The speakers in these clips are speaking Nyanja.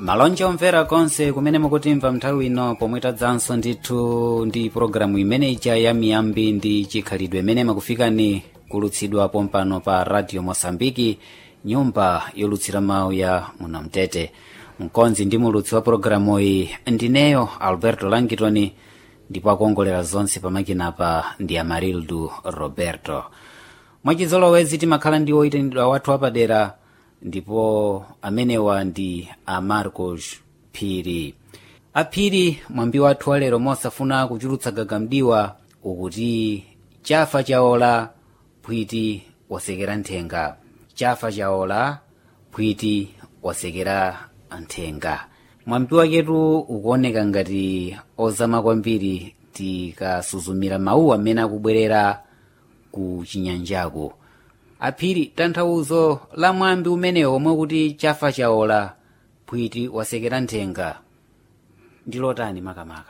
malonje omvera konse kumene mukutimva nthawi ino pomwe tadzanso ndithu ndi pologalamu imene ija ya miyambi ndi chikhalidwe imene makufikani kulutsidwa pompano pa radio mosambiki nyumba yolutsira mawu ya munamtete mkonzi ndi mulutsi wa pologalamu iyi ndineyo alberto langitoni ndipo akuongolera zonse pamakinapa ndi amarildu roberto mwachizolowezi timakhala ndi oyitanidwa wathu apadera ndipo amenewa ndi amarcos phiri aphiri mwambi wathu walero mosafuna kuchulutsa gagamdiwa ukuti chafa chaola phwiti wasekera nthenga chafa chaola phwiti wasekera nthenga mwambi waketu ukuoneka ngati ozama kwambiri tikasuzumira mawu amene akubwerera ku chinyanjaku aphiri tanthauzo la mwambi umenewo omwe kuti chafa chaola phwiti wasekera nthenga ndi lotani makamaka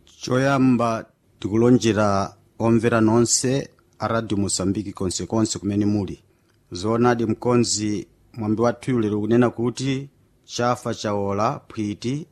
choyamba tikulonjera omvera nonse a radio mosambiki konsekonse kumene muli zoonadi mkonzi mwambi wathu lero kunena kuti chafa chaola phwiti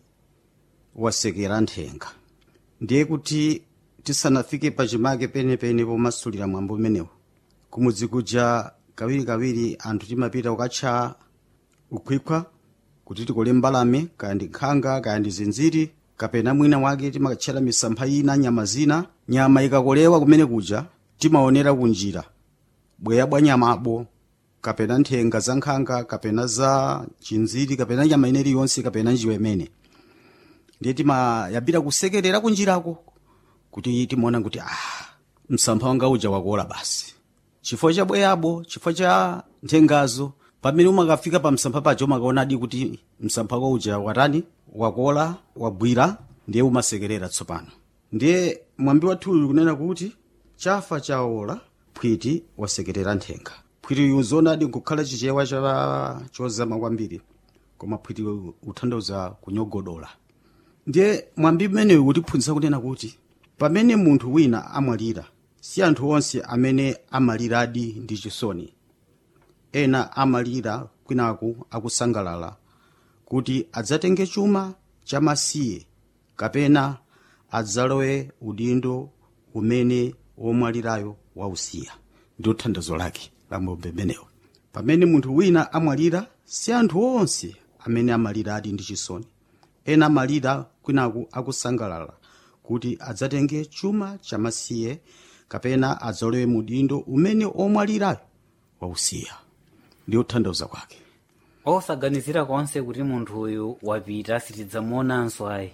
wasekera nthenga ndiye kuti tisanafike pachimake penepene pomasulira mwambi umenewu kumudzi kuja kawirikawiri anthu timapita kukatcha ukhwikhwa kuti tikole mbalame kaya ndi nkhanga kaya ndi zinziri kapena mwina wake timakatchera misampha ina nyama zina nyama ikakolewa kumene kuja timaonera kunjira bweya bwa nyamabo kapena nthenga za nkhanga kapena za chinziri kapena nyama ina iliyonse kapena njiwa imene ndiye timayambira kusekerera kunjirako kuti timaona kuti ah msampha wanga uja wakola basi chifukwa cha bweyabo chifukwa cha nthengazo pamene umakafika pa msampha pacho umakaonadi kuti msampha wako uja watani wakola wagwira ndiye umasekerera tsopano ndiye mwambi wathuyu kunena kuti chafa chaola phwiti wasekerera nthenga phwitiyu zonadi nkukhala chichewa cha chozama kwambiri koma phwiti utanthauza kunyogodola ndiye mwambi umeneyu kutiphunzitsa kunena kuti pamene munthu wina amwalira si anthu onse amene amaliradi ndi chisoni ena amalira kwinaku akusangalala kuti adzatenge chuma chamasiye kapena adzalowe udindo umene womwalirayo wausiya ndi uthandazo lake la mwambi umenewo pamene munthu wina amwalira si anthu onse amene amaliradi ndi chisoni ena amalira kwinaku akusangalala kuti adzatenge chuma chamasiye kapena adzalowe mudindo umene omwalirayo wausiya ndi uthandazo kwake osaganizira konse kuti munthu uyu wapita sitidzamuonanso ayi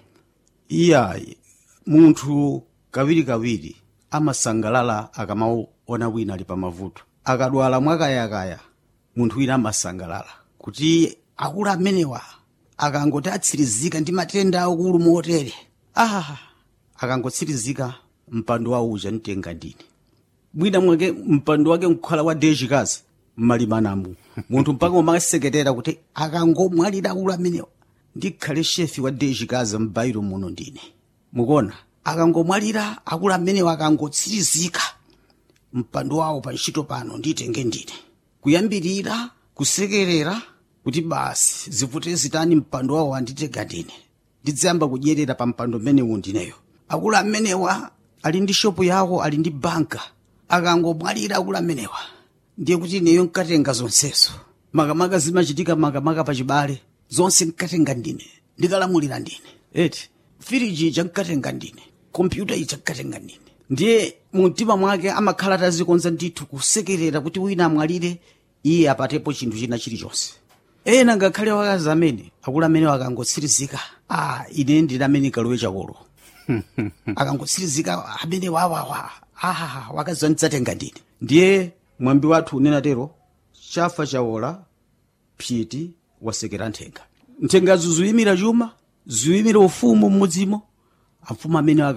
iyayi munthu kawirikawiri amasangalala akamaona wina ali pamavuto akadwala mwakayakaya munthu wina amasangalala kuti akulu amenewa akangoti atsirizika ndi matenda akulu motere ah akangotsirizika mpando wawo uja ntenga ndine mwina mwake mpando wake nkukhala wa dejikazi mmalimanamu munthu mpaka umaseketera kuti akangomwalira akulu amenewa ndikhale shefi wa dejikazi m'bairo muno ndine mukuona akangomwalira akulu amenewa akangotsirizika mpando wawo pa ntchito pano nditenge ndine kuyambirira kusekerera kuti basi zivute zitani mpando wawo anditenga ndine ndidzayamba kudyerera pa mpando mmenewu ndineyo akulu amenewa ali ndi shopu yawo ali ndi banka akangomwalira akulu amenewa ndiye kuti ineyo nkatenga zonsezo makamaka zimachitika makamaka pachibale zonse nkatenga ndine ndikalamulira ndine eti firiji ija nkatenga ndine kompyuta ija nkatenga ndine ndiye mumtima mwake amakhala atazikonza ndithu kusekerera kuti wina amwalire iye apatepo chinthu china chilichonse ena ngakhale wakazi amene akulu amene akangotsirizika ah ine ndine amene kalowe chakolo akangotsirizika amene wawawa ah wakazi wandidzatenga ndine ndiye mwambi wathu unena tero chafa chaola phiti wasekera nthenga nthengazo ziyimira chuma ziyimira ufumu m'mudzimo amfumu amene